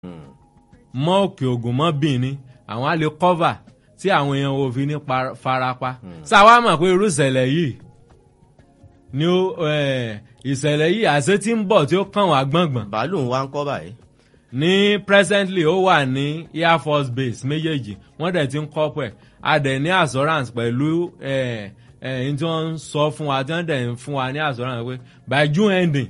mọ́ òkè ògùn mọ́ bìnní àwọn á lè cover tí àwọn èèyàn ò fi ní pa- farapa sáwa mọ̀ pé irú ìṣẹ̀lẹ̀ yìí ni ó eh, ìṣẹ̀lẹ̀ yìí àṣẹ tí ń bọ̀ tí ó kàn wá gbọ̀ngbọ̀n bàálù ń wá ń kọ́ báyìí. ní presently ó wà ní air force base méjèèjì wọ́n dẹ̀ ti ń kọ́ pẹ̀ a dẹ̀ ní assurance pẹ̀lú ẹ̀ ẹ̀ tí wọ́n ń sọ fún wa tí wọ́n dẹ̀ ń fún wa ní assurance pé by june ending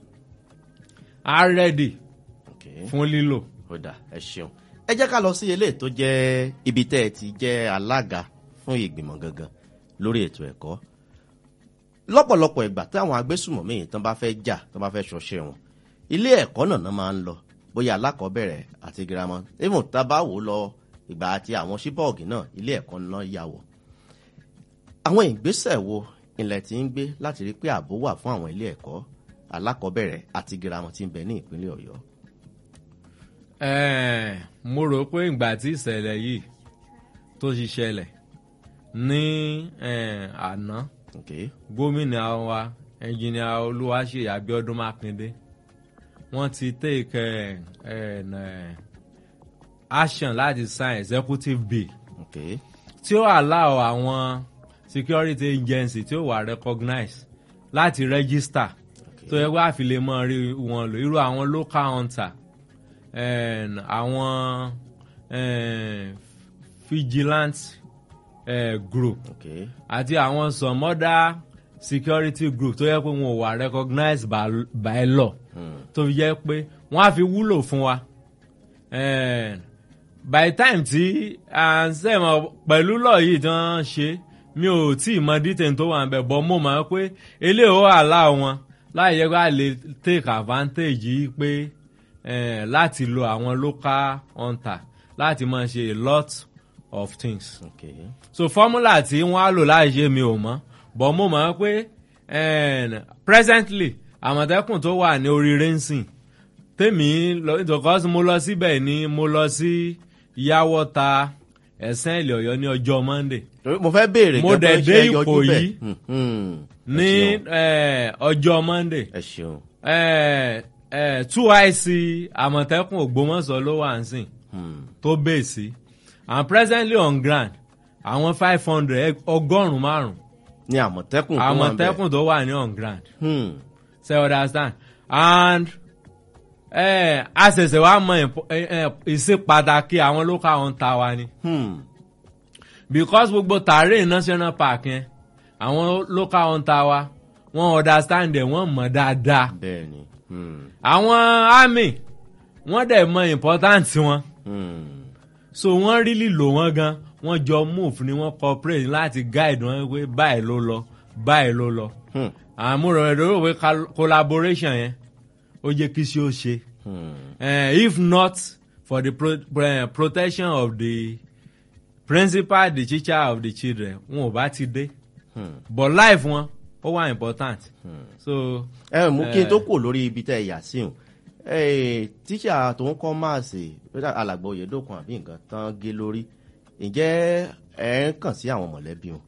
a ready Okay. fún lílò. ó dà ẹ ṣeun ẹ jẹ́ ká lọ sí eléyìí tó jẹ́ ibi tẹ́ ẹ ti jẹ́ alága fún ìgbìmọ̀ gangan lórí ètò ẹ̀kọ́ lọ́pọ̀lọpọ̀ ìgbà tí àwọn agbésùmọ̀mí yìí tán bá fẹ́ jà tán bá fẹ́ ṣọṣẹ́ wọn ilé ẹ̀kọ́ náà náà máa ń lọ bóyá alákọ̀ọ́bẹ̀rẹ̀ àti girama even tá a bá wò ó lọ ìgbà àti àwọn ṣíbọ̀ọ̀gì náà ilé ẹ̀kọ́ náà yà wọ̀ àwọn ìgbésẹ̀ wo ilẹ̀ tí ń gbé láti rí pé ààbò wà fún àwọn ilé ẹ̀kọ́ alákọ̀ọ́bẹ̀rẹ̀ àti girama tí ń bẹ ní ìpínlẹ̀ ọ̀yọ́ Ẹ̀ẹ̀, mo rò pé ìgbà tí ìṣẹ̀lẹ̀ yìí tó ti ṣẹlẹ̀ ní ẹ̀, àná okay. gómìnà wa ẹnjìnìà olúwaṣeyì abiodun makinde wọ́n ti take ẹ̀, ẹ̀, ẹ̀, action láti sign executive bill Okay. tí ó allow àwọn security agency tí ó wà recognize láti register tó yẹ wá fi lè mọ rí wọn lò irú àwọn local hunter and àwọn eh, vigilant eh, group Okay. àti àwọn some other security group tó yẹ pé wọn ò wà recognized by, by law tó fi jẹ́ pé wọ́n á fi wúlò fún wa Eh, by the time tí à ń sẹ́mọ̀ pẹ̀lú lọ́ọ̀ yìí tí wọ́n ṣe mi ò tí ì mọ detail tó wà ń bẹ̀ bọ́ mo mọ̀ pé eléyìí ó àlá wọn láì yẹ kó a lè take advantage yìí pé eh, láti lo àwọn local hunter láti máa ṣe a lot of things Okay. so formula tí wọ́n á lò láì ṣe mi ò mọ̀ but mo mọ̀ pé eh, presently àmọ̀tẹ́kùn tó wà ní orí rẹ́ńsìn tèmi lọ because mo lọ síbẹ̀ ni mo lọ sí yàwọ́ta ẹ̀sán ilẹ̀ ọ̀yọ́ ní ọjọ́ monday Torí mo fẹ́ béèrè Mo gan dẹ̀ pé dé ṣé ẹ yọjú Ìkòyí bẹ́ẹ̀? Hmm, hmm. Ẹ ní ṣeun. eh, ọjọ́ monday ẹ ṣeun. eh, eh, two ic àmọ̀tẹ́kùn ògbómọ̀ṣọ́ ló wà ń sìn Hmm. tó bèèsì and presently on ground àwọn five hundred ọgọ́rùn-ún márùn-ún ní àmọ̀tẹ́kùn tó wà ń bẹ̀. àmọ̀tẹ́kùn tó wà ní on ground Hmm. ṣe understand and eh, a ṣẹ̀ṣẹ̀ wá mọ ìpọ- eh, eh, ìṣe pàtàkì àwọn local hunter wa ni Hmm. because gbogbo tààrí national park yẹn àwọn local hunter wa wọ́n understand ẹ̀ wọ́n mọ̀ dáadáa bẹ́ẹ̀ ni. Hmm. àwọn army wọ́n dẹ̀ mọ important wọn Hmm. so wọ́n really lò wọ́n gan wọ́n jọ move ni wọ́n cooperate láti guide wọn pé báyìí ló lọ báyìí ló lọ Hmm. àmúrò rẹ̀ lórí pé col- collaboration yẹn ó jẹ́ kí sí ó ṣe Hmm. uh, if not for the pro uh, protection of the principal the teacher of the children wọn ò bá ti dé Hmm. but life wọn ó wà important so ẹ mú kí n Eh. tó kò lórí ibi tẹ́ ẹ yà sí o tíṣà tó ń kọ́ máàsì alàgbà oyèdókun àbí nǹkan tán gé lórí ǹjẹ́ ẹ ń kàn sí àwọn mọ̀lẹ́bí wọn.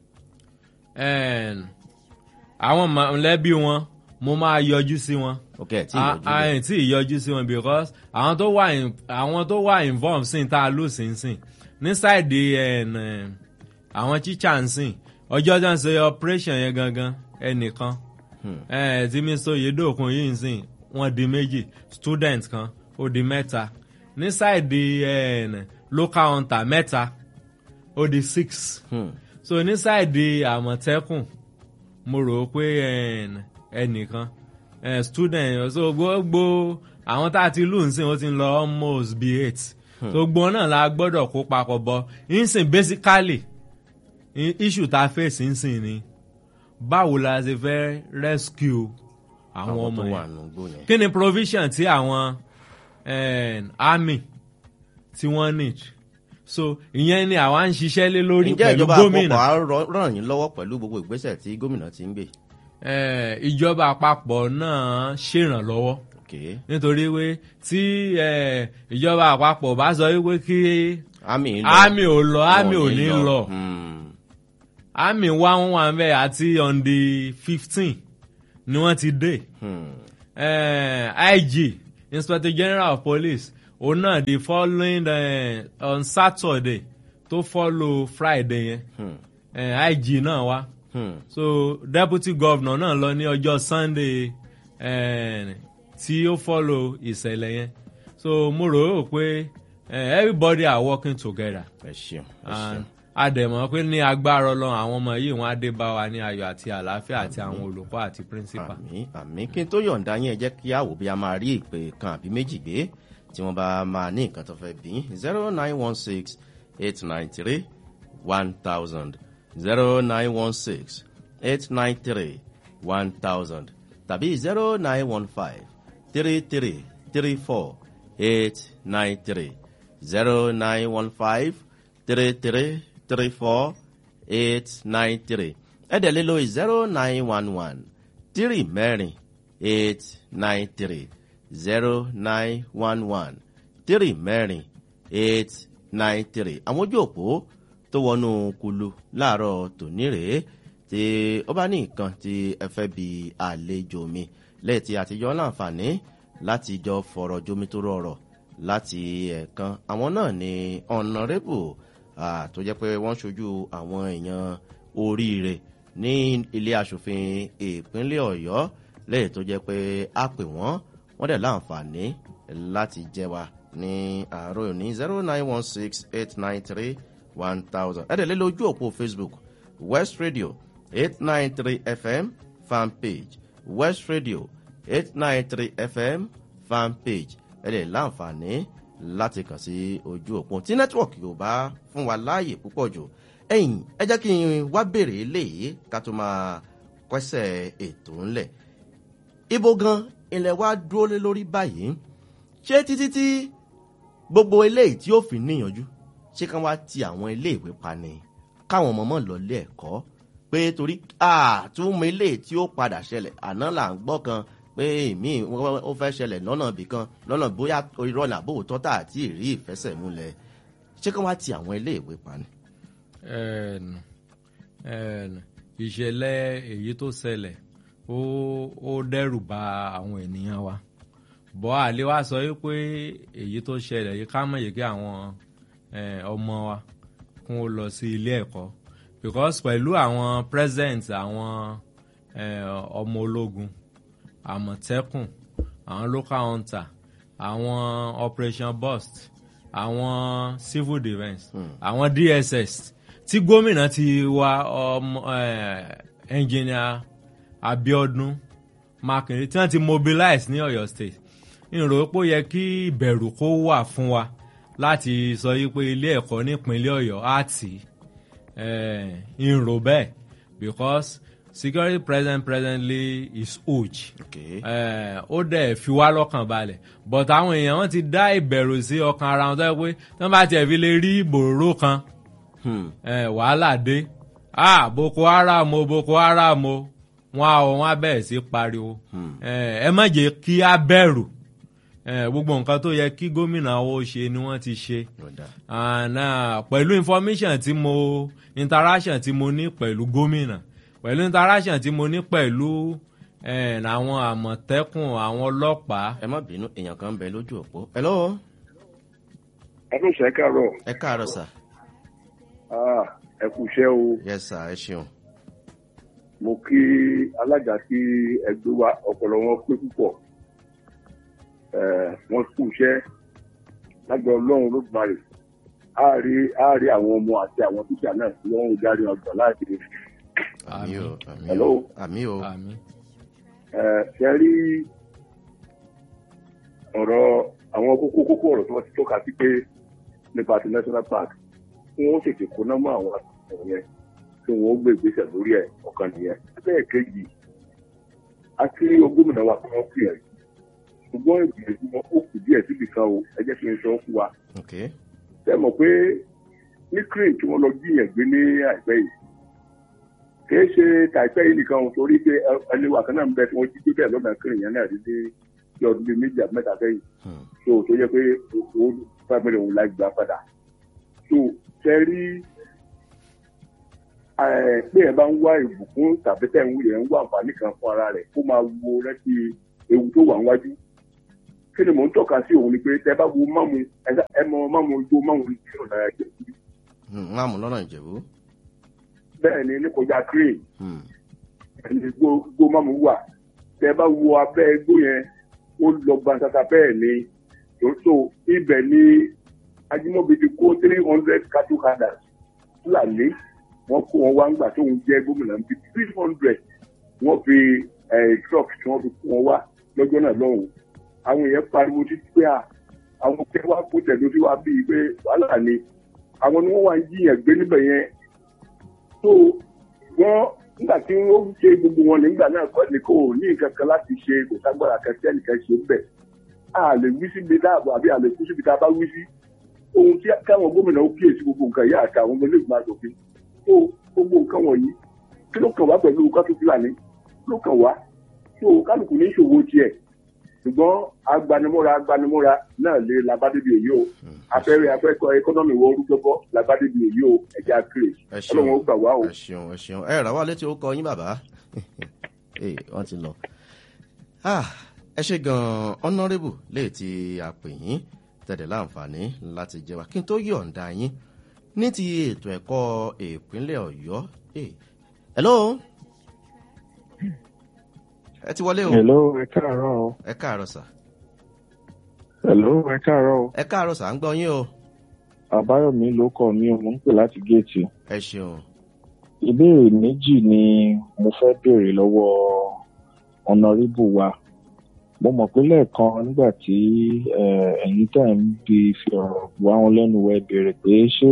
um, àwọn mọ̀lẹ́bí wọn mo máa yọjú sí wọn ok ẹ tí ì yọjú bẹ́ẹ̀. àyìn tí ìyọjú sí wọn because àwọn tó wà in- àwọn tó wà involved sí tá a lò sí ń sìn ní sáìdì ẹn, àwọn teacher ń sìn ọjọ́ tó ń ṣe operation yẹn gangan ẹnìkan ẹ, tí mr oyedokun yìí ń sìn wọ́n di méjì student kan ó di mẹ́ta ní sáìdì ẹn, local hunter mẹ́ta ó di six Hmm. so ní sáìdì àmọ̀tẹ́kùn mo rò ó pé ẹn, ẹnìkan eh, student so gbogbo àwọn tá a ti lù ń sìn ó ti ń lọ almost be eight so gbogbo náà la gbọ́dọ̀ kó papọ̀ bọ̀ ń sìn basically i- issue tá a face ń sìn ni báwo la ṣe fẹ́ rescue àwọn àwọn ọmọ tó wà yẹn nù gbó yẹn. kí ni provision tí àwọn eh, army tí wọ́n need so ìyẹn ni àwa ń ṣiṣẹ́ lé lórí ǹjẹ́ pẹ̀lú ìjọba gómìnà àpapọ̀ á rọ- ràn yín lọ́wọ́ pẹ̀lú gbogbo ìgbésẹ̀ tí gómìnà ti ń gbé. Eh, ìjọba àpapọ̀ náà ṣèrànlọ́wọ́ ok nítorí pé tí eh, ìjọba àpapọ̀ bá sọ wípé kí àmì ń lọ. àmì ò lọ àmì ò ní lọ Hmm. àmì wá wọn wà bẹ́ẹ̀ àti on the fifteen ni wọ́n ti dé Hmm. eh, IG inspector general of police òun náà the following uh, on saturday tó follow friday yẹn Hmm. uh, ig náà wá Hmm. so deputy governor náà lọ ní ọjọ́ sunday uh, tí ó follow ìṣẹ̀lẹ̀ yẹn so mo rò ó pé uh, everybody are working together ẹ ṣeun ẹ and ṣeun. a dẹ̀ mọ̀ pé ní agbára ọlọ́run àwọn ọmọ yìí wọ́n á dé bá wa ní ayọ̀ àti àlàáfíà àti àwọn olùkọ́ àti principal. àmì àmì kí n tó yọ̀ǹda yín ẹ jẹ́ kí a wò bí a máa rí ìpè kan àbí méjì gbé tí wọ́n bá máa ní nǹkan tó fẹ́ bí zero nine one six eight nine three one thousand zero nine one six eight nine three one thousand tàbí zero nine one five three three three four eight nine three zero nine one five three three three four eight nine three ẹ̀dẹ̀ lé lórí zero nine one one three mẹ́rin eight nine three zero nine one one three mẹ́rin eight nine three àwọn ojú òpó tó wọnú kulu láàárọ̀ tòní rèé tí ó bá ní nǹkan tí ẹ fẹ́ bi àlejò mi lẹ́yìn tí àtijọ́ láǹfààní láti jọ fọ̀rọ̀ jomi tó rọrọ̀ láti ẹ̀ẹ̀kan àwọn náà ni honourable ah, tó jẹ́ pé wọ́n ṣojú àwọn èèyàn oríire ní ilé asòfin ìpínlẹ̀ ọ̀yọ́ lẹ́yìn tó jẹ́ pé a pè wọ́n wọ́n dẹ̀ láǹfààní láti jẹ́ wa ní àárọ̀ òní zero nine one six eight nine three one thousand ẹ̀dẹ̀ lé lójú òpó facebook west radio eight nine three fm fan page west radio eight nine three fm fan page ẹ̀dẹ̀ láǹfààní láti kàn sí ojú òpó tí nẹ́tíwọ̀kì ò bá fún wa láàyè púpọ̀ jù ẹ̀yìn ẹ jẹ́ kí n wá béèrè eléyìí ká tó máa kọ́sẹ̀ ètò ńlẹ̀ ibo gan ilẹ̀ wa dúró lé lórí báyìí ṣé títí tí gbogbo eléyìí tí ó fi níyànjú ṣé kán wá ti àwọn iléèwé pa ni káwọn ọmọ mọ̀ lọlé ẹ̀kọ́ pé torí àtúmọ̀ eléyìí tí ó padà ṣẹlẹ̀ àná là ń gbọ́ kan pé èmi ó fẹ́ ṣẹlẹ̀ lọ́nà ibì kan lọ́nà bóyá irọ́ làbó òótọ́ tà àti ìrí ìfẹsẹ̀múlẹ̀ ṣé kán wá ti àwọn iléèwé pa ni. Ẹ̀ẹ̀nù, ẹ̀ẹ̀nù, ìṣẹ̀lẹ̀ èyí tó ṣẹlẹ̀ ó ó dẹ́rù ba àwọn ènìyàn wa bọ́ àlè wa sọ yìí pé èyí tó ṣẹlẹ̀ yìí ká mọ̀ yìí kí àwọn eh, ọmọ wa kún ó lọ sí ilé ẹ̀kọ́ because pẹ̀lú àwọn present àwọn eh, ọmọ ológun àmọ̀tẹ́kùn àwọn local hunter àwọn operation burst àwọn civil defence àwọn dss tí gómìnà ti wá ọmọ engineer abiodun makinde tí wọ́n ti mobilize ní ọ̀yọ́ state ìrò pé ó yẹ kí ìbẹ̀rù kó wà fún wa láti sọ yí pé ilé ẹ̀kọ́ nípínlẹ̀ ọ̀yọ́ á tì í ìrò bẹ́ẹ̀ because security present presently is huge Okay. Eh, ó dẹ̀ fi wá lọ́kàn balẹ̀ but àwọn èèyàn wọn ti dá ìbẹ̀rù sí ọkàn ara wọn tó yẹ pé tí wọ́n bá tiẹ̀ fi lè rí ìbòrò kan Hmm. eh, wàhálà dé ah boko haram o boko haram o wọn a wọn a bẹ̀rẹ̀ sí pariwo Eh, ẹ má jẹ́ kí a bẹ̀rù Eh, gbogbo nǹkan tó yẹ kí gómìnà wo ṣe ni wọ́n ti ṣe Ọ̀dà. and uh, pẹ̀lú information tí mo interaction tí mo ní pẹ̀lú gómìnà pẹ̀lú interaction tí mo ní pẹ̀lú eh, àwọn àmọ̀tẹ́kùn àwọn ọlọ́pàá ẹ má bínú èèyàn kan ń bẹ lójú òpó. hello ẹnu ṣe káàárọ̀ ẹ káàárọ̀ sà. Ah, ẹ kú iṣẹ́ o yes sà ẹ ṣeun. mo kí alága tí ẹgbẹ́ wa ọpọlọ wọn pé púpọ̀ Eh, wọ́n kú iṣẹ́ lágbà ọlọ́run ló gbà rè á rí á rí àwọn ọmọ àti àwọn tíṣà náà tí wọ́n ń darí ọgbà láti àmì o àmì o Hello? àmì o àmì Eh, ṣe rí ọ̀rọ̀ àwọn kókó kókó ọ̀rọ̀ tí wọ́n ti tọ́ka sí pé nípa ti national park kí wọ́n tètè kó nọ́mọ́ àwọn àtúntò yẹn kí wọ́n gbé ìgbésẹ̀ lórí ẹ̀ ọ̀kan nìyẹn. bẹ́ẹ̀ kejì a kí gómìnà wa kí wọ́n pè é ṣùgbọ́n ìgbìyànjú wọn ó kù díẹ̀ síbi kan o ẹ jẹ́ kí n sọ fún wa. ok ṣé ẹ mọ̀ pé ní crane tí wọ́n lọ jíyàn gbé ní àìpẹ́ yìí kìí ṣe tàìpẹ́ yìí nìkan o torí pé ẹ- ẹni wà kan náà ń bẹ tí wọ́n jí gbé bẹ́ẹ̀ lọ́nà crane yẹn náà rí ní bí ọdún bíi méjì àbí mẹ́ta sẹ́yìn Hmm. so tó yẹ pé owó five million òun láì gbà padà so ṣe rí ẹ, pé ẹ bá ń wá ìbùkún tàbí tẹ̀ ń wúyẹ̀ ń wá àǹfààní kan fún ara rẹ̀ kó máa wo rántí ewu tó wà níwájú kí ni mò ń tọ́ka sí òun ni pé tẹ bá wo mámu ẹ- ẹ mọ mámu igbó mámu ní ọ̀nà ẹ̀jẹ̀ Hmm, wọn àmú lọ́nà ìjẹ̀bú. bẹ́ẹ̀ ni ní kọjá crane Hmm, ẹni igbó igbó mámu wà tẹ bá wo abẹ́ igbó yẹn ó lọ gbansasa bẹ́ẹ̀ ni tó ibẹ̀ ni Ajímọ̀bí ti kó three hundred cattle herders fúlàní wọ́n kó wọn wá ńgbà tóun jẹ́ gómìnà ń bí three hundred wọ́n fi eh, truck tí wọ́n fi kó wọn wá lọ́jọ́ náà lọ́hùn àwọn èèyàn pariwo títí pé à àwọn kẹ́ wá kó tẹ̀dó sí wa bíi pé wàhálà ni àwọn ni wọ́n wá ń jiyàn gbé níbẹ̀ yẹn tó wọ́n nígbà tí wọ́n ṣe gbogbo wọn nígbà náà kọ́ ni kò ní nǹkan kan láti ṣe kò ságbára kan tí ẹnìkan ṣe ń bẹ̀ a lè wí síbi dáàbò àbí a lè kú síbi tá a bá wí sí ohun tí káwọn gómìnà ó kíyèsí gbogbo nǹkan yìí àti àwọn ọmọ ilé ìgbìmọ̀ àjòfin tó gbogbo nǹkan wọ̀nyí kí ló kàn wá pẹ̀lú kátó fúlàní kí ló kàn wá tó kálukú ní ìṣòwò tiẹ̀ ṣùgbọ́n agbanimọ́ra agbanimọ́ra náà lè labádébí èyí o afẹ́rẹ́ afẹ́kọ̀ ẹkọ́nọ́mì wọ orúkọ labádébí èyí o ẹ̀já kiri ẹ ṣeun ọlọ́run ó gbà wá o. ẹ ṣeun ẹ ṣeun ẹ rà wá létí ó kọ yín bàbá ee wọn ti lọ Ah, ẹ ṣe gan-an honourable léè tí a pè yín tẹ̀lé láǹfààní láti jẹ wá kí n tó yọ̀ǹda yín ní ti ètò ẹ̀kọ́ ìpínlẹ̀ ọ̀yọ́ Eh, hello ẹ ti wọlé o Hello, ẹ káàárọ̀ o. ẹ káàárọ̀ sà Hello, ẹ káàárọ̀ o. ẹ káàárọ̀ sà ń gbọ́ yín o Àbáyọ̀mí ló kọ̀ mí o, mò ń pè láti géètì. ẹ ṣeun Ìbéèrè méjì ni mo fẹ́ béèrè lọ́wọ́ ọ̀nàrẹ́bù wa. Mo mọ̀ pé lẹ́ẹ̀kan nígbà tí eh, ẹ̀yin tẹ̀ ń bi fi ọ̀rọ̀ wá wọn lẹ́nu wẹ̀ béèrè pé ṣé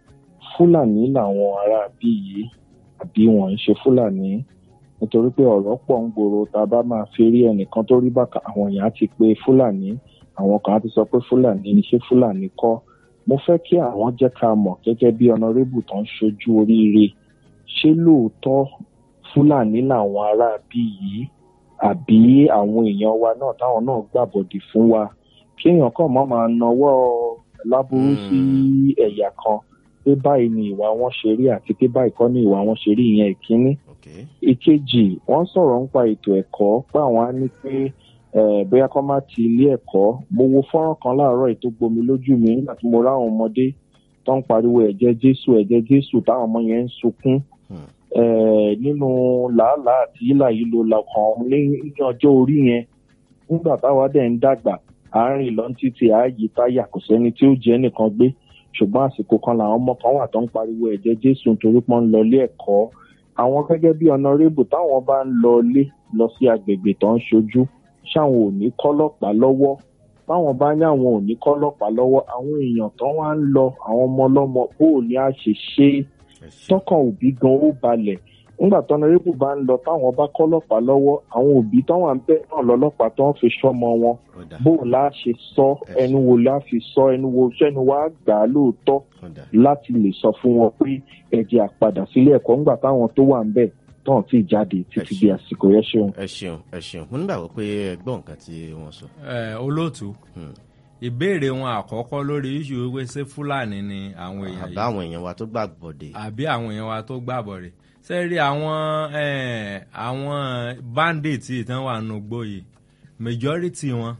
Fúlàní làwọn ará bí yìí àbí wọ́n ń ṣe Fúlàní nítorí pé ọ̀rọ̀ pọ̀ ń gbòòrò tá a bá máa fi rí ẹnìkan tó rí bàkà àwọn èèyàn á ti pé Fúlàní àwọn kan á ti sọ pé Fúlàní ni ṣé Fúlàní kọ́ mo fẹ́ kí àwọn jẹ́ ká mọ̀ gẹ́gẹ́ bí ọ̀nàrẹ́bù tó ń ṣojú oríire ṣé lóòótọ́ Fúlàní làwọn ará bí yìí àbí àwọn èèyàn wa náà táwọn náà gbàbọ̀dì fún wa kéèyàn kàn má máa nawọ́ láburú sí ẹ̀yà kan pé báyìí ni ìwà wọn ṣe rí àti pé báyìí kọ́ ni ìwà wọn ṣe rí ìyẹn ìkíní ok ìkejì wọ́n sọ̀rọ̀ nípa ètò ẹ̀kọ́ pé àwọn á ní pé eh, bóyá kọ́ má ti ilé ẹ̀kọ́ mo wo fọ́nrán kan láàárọ̀ yìí tó gbomi lójú mi nígbà tí mo ráwọn ọmọdé tó ń pariwo ẹ̀jẹ̀ jésù ẹ̀jẹ̀ jésù táwọn ọmọ yẹn ń sunkún Hmm. eh, nínú làálàá àti yílà yìí ló lọkàn ní ní ọjọ́ orí yẹn nígbà táwa dẹ̀ ń dàgbà àárín lọ títí ààyè táyà kò sẹ́ni tí ó jẹ́ nìkan gbé ṣùgbọ́n àsìkò kan làwọn ọmọ kan wà tó ń pariwo ẹ̀jẹ̀ jésù nítorí pọ́n ń lọ ilé ẹ̀kọ́ àwọn gẹ́gẹ́ bí ọ̀nàrẹ́bù táwọn bá ń lọ ilé lọ sí agbègbè tó ń ṣojú ṣáwọn ò ní kọ́lọ́pàá lọ́wọ́ báwọn bá ní àwọn ò ní kọ́lọ́pàá lọ́wọ́ àwọn èèyàn tó wá ń lọ àwọn ọmọ ọlọ́mọ bó ò ní àṣẹ ṣe é ẹ ṣeun tọkàn òbí gan ó balẹ̀ nígbà tó ọ̀nàrẹ́bù bá ń lọ táwọn bá kọ́lọ́pàá lọ́wọ́ àwọn òbí táwọn à ń bẹ̀ náà lọ́lọ́pàá tó ń fi ṣọ́mọ wọn ó dà bó o lá ṣe sọ ẹnu wo la fi sọ ẹnu wo sẹ́nu wa gbà á lóòótọ́ ó dà láti lè sọ fún wọn pé ẹ̀jẹ̀ àpadà sílé ẹ̀kọ́ ńgbà táwọn tó wà ń bẹ̀ tán ti jáde títí di àsìkò yẹn ṣeun. ẹ ṣeun ẹ ṣeun mo nígbàgbọ́ pé ẹ gbọ́ nǹkan tí wọ́n sọ. ẹ olóòtú Hmm. ìbéèrè wọn àkọ́kọ́ lórí iṣu wípé ṣé fúlàní ni àwọn èèyàn àbá yìí àwọn èèyàn wa tó gbàgbọ́dé. àbí àwọn èèyàn wa tó gbàbọ̀ rẹ̀ ṣe rí àwọn eh, àwọn bandits ìtàn wà nù gbòye majority wọn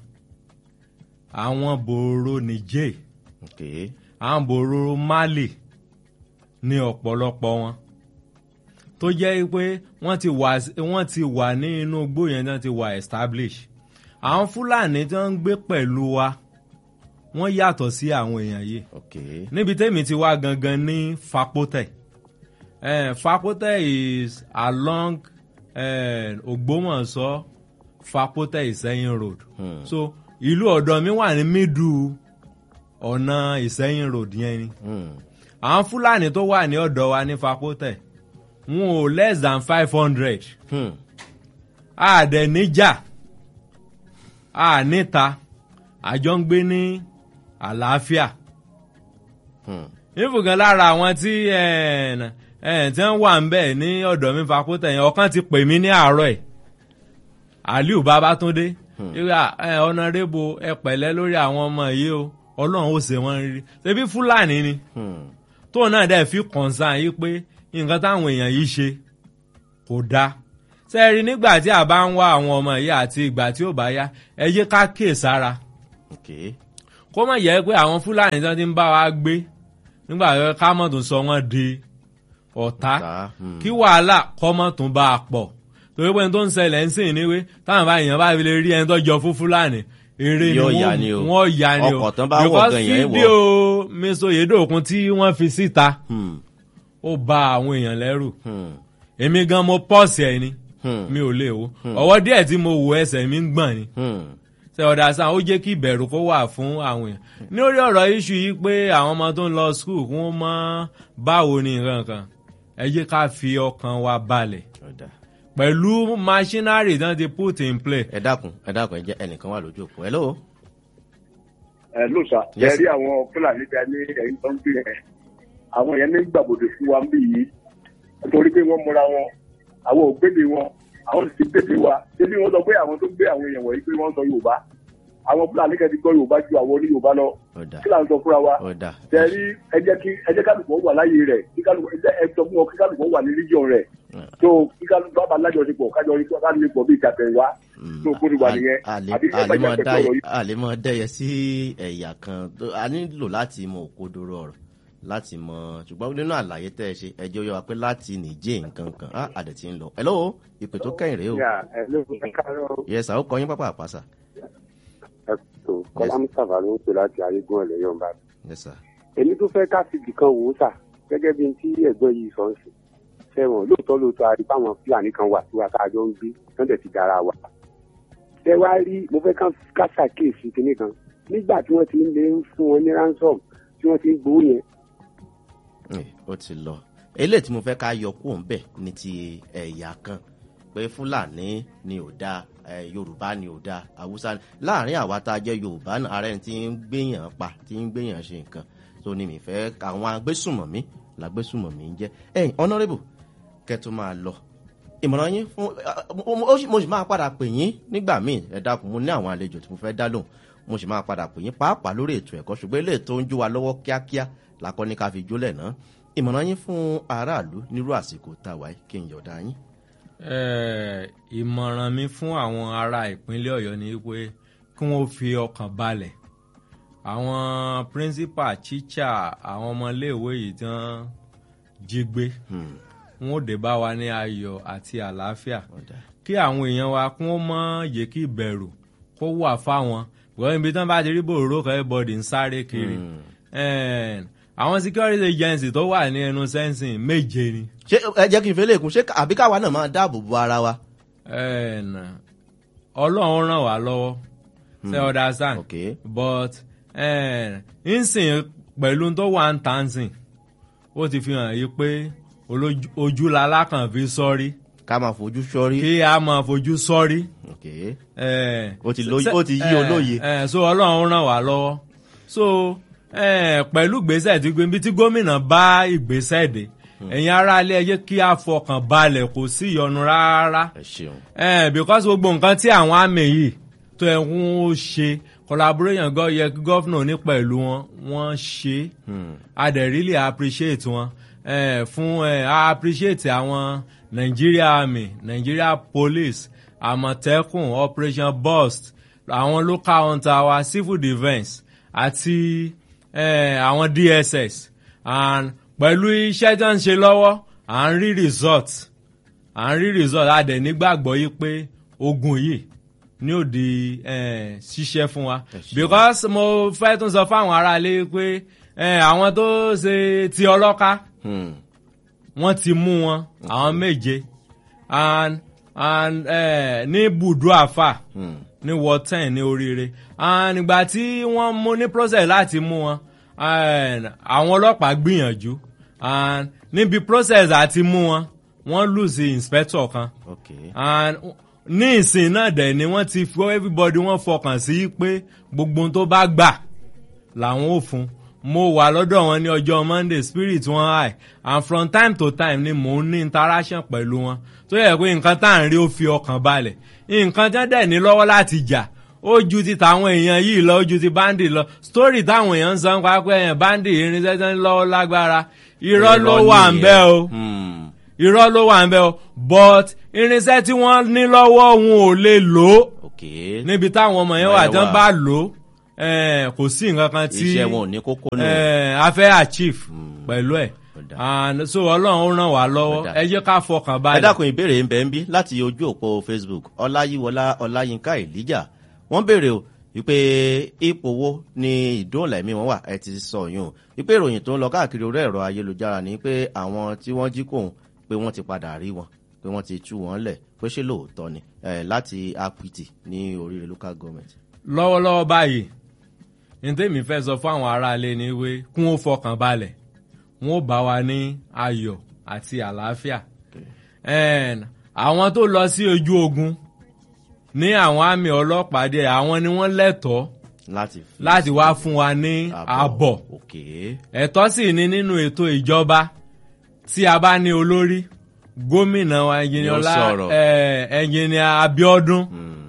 àwọn bòrò Niger ok àwọn bòrò Mali ní ọ̀pọ̀lọpọ̀ wọn tó jẹ́ pé wọ́n ti wà wọ́n ti wà ní inú igbó yẹn náà ti wà establish àwọn Fúlàní tí wọ́n ń gbé pẹ̀lú wa wọ́n yàtọ̀ sí àwọn èèyàn yìí ok níbi tẹ́mi ti wá gangan ní Fapotẹ eh, Fapotẹ is along eh, Ògbómọ̀ṣọ́ Fapotẹ Ìsẹ́yìn road Hmm. so ìlú ọ̀dọ̀ mi wà ní middle ọ̀nà Ìsẹ́yìn road yẹn ni Hmm. àwọn Fúlàní tó wà ní ọ̀dọ̀ wa ní Fapotẹ wọn ò less than five hundred Hmm. àdẹ̀ níjà àníta àjọ ń gbé ní àlàáfíà Hmm. ìfùgàn lára àwọn tí ẹ̀, ẹ̀, tí wọ́n wà ń bẹ̀ ní ọ̀dọ̀ mi Fapotẹ yẹn ọ̀kan ti pè mí ní àárọ̀ ẹ̀ Aliu Babatunde ìgbà ọ̀nàrẹ́bù ẹ pẹ̀lẹ́ lórí àwọn ọmọ yìí o Ọlọ́run ó ṣe wọ́n rí ṣebí Fúlàní ni Hmm. tóun náà dẹ̀ fi kọ̀ǹsán yìí pé nǹkan táwọn èèyàn yìí ṣe kò dáa sẹ́ẹ̀rí nígbà tí a bá ń wá àwọn ọmọ yìí àti ìgbà tí ó bá yá ẹ yé ká kíyè sára ok kó má yẹ pé àwọn fúlàní tí wọ́n ti ń bá wa gbé nígbà tó ká mọ̀ tó sọ wọ́n di ọ̀tá Ọ̀tá, hmm. kí wàhálà kọ́ mọ̀ tó bá a pọ̀ torí pé n tó ń ṣẹlẹ̀ ń sìn níwé táwọn bá èèyàn bá fi lè rí ẹni tó jọ fún fúlàní eré ni Yóò wọ́n- yá ni o. wọ́n yá ni o Ọkọ̀ tán bá wọ̀ because gan yẹn wọ̀. fídíò mr oyedokun tí wọ́n fi síta Hmm, ó ba àwọn èèyàn lẹ́rù hmm, èmi gan mo pọ́ọ̀sì ẹ̀ ni hmm, mi ò lè wo ọwọ́ díẹ̀ tí mo wò ẹsẹ̀ mi ń gbọ̀n ni hmm. ṣe ọ̀dà sàn ó jẹ́ kí ìbẹ̀rù kó wà fún àwọn èèyàn lórí ọ̀rọ̀ iṣu yìí pé àwọn ọmọ tó ń lọ skul kí wọ́n mọ báwo ni nǹkan kan ẹ jẹ́ ká fi ọkàn wa balẹ̀ Ọ̀dà. pẹ̀lú machinery tí wọ́n ti put in play ẹ dákun ẹ dákun ẹ jẹ́ ẹnìkan wà lójú òpó hello ẹ ló sà Yes. ẹ rí àwọn fúlàní tẹ ní ẹyin tó ń gbé yẹn àwọn yẹn ní gbàgbọdẹ fún wa ń bí yìí nítorí pé wọn múra wọn àwọn ò gbéde wọn àwọn sì gbéde wa débi wọn sọ pé àwọn tó gbé àwọn èèyàn wọ̀nyí pé wọ́n sọ yorùbá àwọn fúlàní kẹ́ ti gbọ́ yorùbá ju àwọn oní yorùbá lọ ọ̀dà kí là ń sọ fúnra wa ọ̀dà tẹ̀rí ẹ jẹ́ kí ẹ jẹ́ kálukú wà láyé rẹ̀ kí kálukú ẹ jẹ́ ẹ sọ fún wọn kí kálukú wà ní region rẹ̀ tó kí kálukú bá bá lájọṣepọ̀ kájọṣepọ̀ bí ìjàpẹ̀ wá tó kó ti wà nìyẹn àbí ẹ bá àlèmọ̀ ìjàpẹ̀ sọ̀rọ̀ yìí. àlèmọ̀ dẹ́yẹ sí ẹ̀yà kan tó- a nílò láti mọ òkodoro ọ̀rọ̀ láti mọ ṣùgbọ́n nínú àlàyé tẹ́ ẹ ṣe ẹjọ́ yọ wa pé láti nìjẹ́ nǹkan kan á àdẹ̀ tí ń lọ hello ìpè tó kẹ́yìn rèé o ẹ ló ń kárọ̀ yẹsà ó kọ yín pápá àpáṣà ẹ tó kọ́lá mustapha ló ń pè láti ayégún ẹ̀lẹ́yọ̀ bá yẹsà èmi tó fẹ́ ká fìdí kan wò ó sà gẹ́gẹ́ bí tí ẹ̀gbọ́n yìí sọ ń sìn sẹ́wọ̀n lóòótọ́ lóòótọ́ a rí báwọn fúlàní kan wà tí wàá ká jọ ń gbé tán dẹ̀ ti dára wa. ṣé wàá rí mo fẹ́ ká- ká ṣàkíyèsí kinní kan nígbà tí wọ́n ti ń lé ń fún wọn ní ransom tí wọ́n ti ń gbowó yẹn ẹ, ó ti lọ eléyìí tí mo fẹ́ ká yọ kúrò ń bẹ̀ ní ti ẹ̀yà kan pé fúlàní ni ò dáa ẹ, yorùbá ni ò dáa haúsá ni láàrin àwa tá a jẹ́ yorùbá náà ara ẹni tí ń gbéyàn pa tí ń gbéyàn ṣe nǹkan tó ní mi fẹ́ àwọn agbésùmọ̀mí làgbésùmọ̀mí ń jẹ́ ẹ̀yìn honourable kẹ́tù máa lọ ìmọ̀ràn yín fún mo- mo- ó sì- mo sì máa padà pè yín nígbà míì ẹ dákun mo ní àwọn àlejò tí mo fẹ́ dá lóhùn mo sì máa padà pè yín pàápàá lórí ètò ẹ̀kọ́ ṣùgbọ́n ilé tó ń jó wa lọ́wọ́ kíákíá làkọ́ ní ká fi jólẹ̀ náà ìmọ̀ràn yín fún aráàlú nírú àsìkò tá a wáyé kí n yọ̀ọ̀dá yín. Eh, ìmọ̀ràn mi fún àwọn ará ìpínlẹ̀ ọ̀yọ́ ni pé kí wọ́n fi ọkàn balẹ̀ àwọn principal teacher àwọn ọmọléèwé yìí tí wọ́n jí gbé Hmm, wọn ò dé bá wa ní ayọ̀ àti àlàáfíà ọ̀dà. kí àwọn èèyàn wa kún ó mọ̀ yé kí ìbẹ̀rù kó wà fáwọn wọ́n ibi tí wọ́n bá ti rí bòróró kan everybody ń sáré kiri Hmm. Eh, àwọn security agency tó wà ní ẹnu sẹ́nsìn méje ni. ṣé ẹ jẹ́ kí n fẹ́ lè kún ṣé ká- àbí káwa náà máa dáàbò bo ara wa. Eh, nà, ọlọ́run ràn wá lọ́wọ́ ṣe understand ok but eh, nsìn pẹ̀lú tó wà ń tà ń sìn ó ti fi hàn yí pé olójú- ojú lalákàn fi sọ́rí ká máa fojú sọ́rí. kí a máa fojú sọ́rí. ok Eh, Ó ti lóye- ṣe- ó ti yí eh, olóye. eh, so ọlọ́run ràn wá lọ́wọ́ so eh, pẹ̀lú ìgbésẹ̀ tí gbé ibi tí gómìnà bá ìgbésẹ̀ dé ẹ̀yin aráalé ẹ jẹ́ kí a fọkàn balẹ̀ kò sí ìyọnu rárá ẹ ṣeun. eh, because gbogbo nǹkan tí àwọn àmì yìí tó ẹ̀ ń ṣe collaboration gọ́ yẹ kí gọ́fìnà ní pẹ̀lú wọn wọ́n ṣe Hmm. a dẹ̀ really appreciate wọn eh, fún eh, a appreciate àwọn Nigeria army Nigeria police àmọ̀tẹ́kùn operation burst àwọn local hunter wa civil defence àti eh, àwọn DSS and pẹ̀lú iṣẹ́ tí wọ́n ń ṣe lọ́wọ́ à ń rí result à ń rí result a dẹ̀ nígbàgbọ́ yìí pé ogun yìí ní òdi eh, ṣiṣẹ́ fún wa ṣeun. because mo fẹ́ tún sọ fáwọn aráalé pé eh, àwọn tó ṣe ti ọlọ́ká Hmm. wọ́n ti mú wọn àwọn méje and and eh, ní bùdó àfà Hmm. ní ward ten ní oríire and ìgbà tí wọ́n mú ní process láti mú wọn and àwọn ọlọ́pàá gbìyànjú and níbi process àti mú wọn wọ́n lose inspector kan ok and ní ìsìn náà dẹ̀ ni wọ́n ti fọ́ everybody wọ́n fọkàn sí pé gbogbo ohun tó bá gbà làwọn ò fún mo wà lọ́dọ̀ wọn ní ọjọ́ monday spirit wọn high and from time to time ni mò ń ní interaction pẹ̀lú wọn tó yẹ pé nǹkan tá à ń rí ó fi ọkàn balẹ̀ nǹkan tí wọ́n dẹ̀ ní lọ́wọ́ láti jà ó ju ti tàwọn èèyàn yìí lọ ó ju ti bandi lọ story táwọn èèyàn ń sọ nípa pé ẹ̀yàn bandi irinṣẹ́ tó ń lọ́wọ́ lágbára irọ́ ló wà ń bẹ́ o Hmm. irọ́ ló wà ń bẹ́ o but irinṣẹ́ tí wọ́n ní lọ́wọ́ wọn ò lè lò ó ok níbi táwọn ọmọ yẹn wà Wọ́n tí wọ́n wà. bá lò ó eh, kò sí nǹkan kan tí iṣẹ́ wọn ò ní kókó nù. eh, a fẹ́ achieve pẹ̀lú ẹ̀ Ó dáa. and so ọlọ́run ó ràn wá Ó lọ́wọ́ dáa. ẹ jẹ́ ká fọkàn ẹ balẹ̀. dákun ìbéèrè ń bẹ ń bí láti ojú òpó facebook ọláyíwọlá ọláyínká ìlíjà wọn béèrè o wípé ipò wo ni ìdóòlà ẹ̀mí wọn wà ẹ ti sọ yún o wípé ìròyìn tó ń lọ káàkiri orí ẹ̀rọ ayélujára ni pé àwọn tí wọ́n jí kóhun pé wọ́n ti padà rí wọn pé wọ́n ti tú wọn lẹ̀ pé ṣé lóòótọ́ ni eh, láti apiti ní oríire local government. lọ́wọ́lọ́wọ́ báyìí ní tèmi fẹ́ sọ fún àwọn aráalé ni wé kún ó fọkàn balẹ̀ wọn ó bá wa ní ayọ̀ àti àlàáfíà And àwọn tó lọ sí ojú ogun ní àwọn àmì ọlọ́pàá dé àwọn ni wọ́n lẹ́tọ̀ọ́ láti fi láti wá fún wa ní ààbọ̀ òkè ẹ̀tọ́ sì ni nínú ètò ìjọba tí a bá ní olórí gómìnà wa ẹnjìnìọlá sọ̀rọ̀. ẹnjìnìà abiodun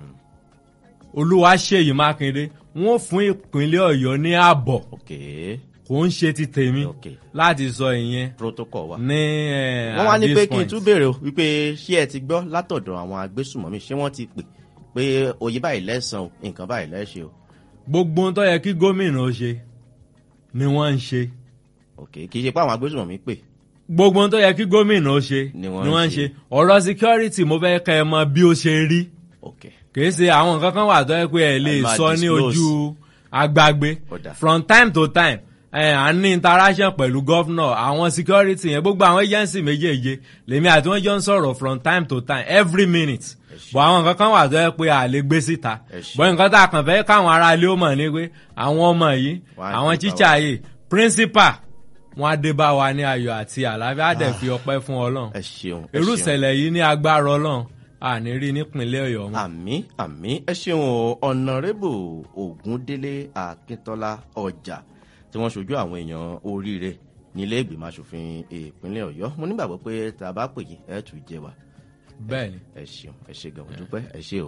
olúwaṣeyì mákindé wọn fún ìpínlẹ̀ ọ̀yọ́ ní ààbọ̀ òkè kò ń ṣe ti tèmi Ok. láti sọ ìyẹn protocol wa. ní eh, wọ́n wá at ní this pé kí n point. tún béèrè o wípé ṣé ẹ ti gbọ́ látọ̀dọ̀ àwọn agbésùmọ̀mí ṣé wọ́n ti pè pé oyè báyìí lẹ́sàn-án o nǹkan báyìí lẹ́ṣẹ̀ o gbogbo ohun tó yẹ kí gómìnà ó ṣe ni wọ́n ń ṣe ok kì í ṣe pé àwọn agbésùmọ̀mí pè gbogbo ohun tó yẹ kí gómìnà ó ṣe Ni ni wọ́n ń wọ́n ń ṣe. ṣe ọ̀rọ̀ security mo fẹ́ kẹ́ ẹ mọ bí ó ṣe rí ok kìí ṣe àwọn nǹkan kan wà tó yẹ pé ẹ lè Ẹ máa sọ ní disclose. ojú agbágbé Ó dáa. from time to time ẹ à ń ní interaction pẹ̀lú gọ́fúnà àwọn security yẹn gbogbo àwọn agency méjèèje lèmi àti wọn jọ ń sọ̀rọ̀ from time to time every minute bọ̀ àwọn nǹkan kan wà tó yẹ pé a lè gbé síta Ẹ ṣé. bọ̀ nǹkan tá a kàn fẹ́ káwọn ará ilé ó mọ̀ ní pé àwọn ọmọ yìí Wọ́n á àwọn dé bá tíṣà wa. yìí principal wọn á dé bá wa ní ayọ̀ àti àlàáfíà á dẹ̀ fi ọpẹ́ fún ọlọ́run ẹ ṣeun ẹ irú ṣeun. ìṣẹ̀lẹ̀ yìí ní agbára ọlọ́run àní rí nípínlẹ̀ ọ̀yọ́ mọ́. àmì àmì ẹ ṣeun o ọ̀nàrẹ́bù ògúndélé akíntọ́lá ọjà tí wọ́n ṣojú àwọn èèyàn oríire nílé ìgbìmọ̀ asòfin ìpínlẹ̀ ọ̀yọ́ mo nígbàgbọ́ pé tá a bá pè yín ẹ tù jẹ wa bẹ́ẹ̀ ni. ẹ ṣeun ẹ ṣe gan dúpẹ́ ẹ ṣe o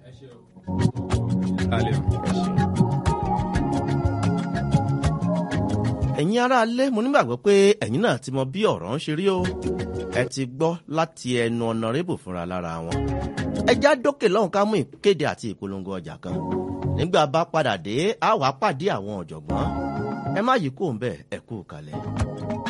Kálẹ̀ o. ẹ ṣeun. ẹ̀yin aráalé mo nígbàgbọ́ pé ẹ̀yin náà ti mọ bí ọ̀rọ̀ ń ṣe rí o ẹ ti gbọ́ láti ẹnu ọ̀nàrẹ́bù fúnra lára wọn ẹ já dókè lọ́hùn ká mú ìkéde àti ìpolongo ọjà kan nígbà bá padà dé a wàá pàdé àwọn ọ̀jọ̀gbọ́n ẹ má yí kó ń bẹ̀ ẹ kú kalẹ̀.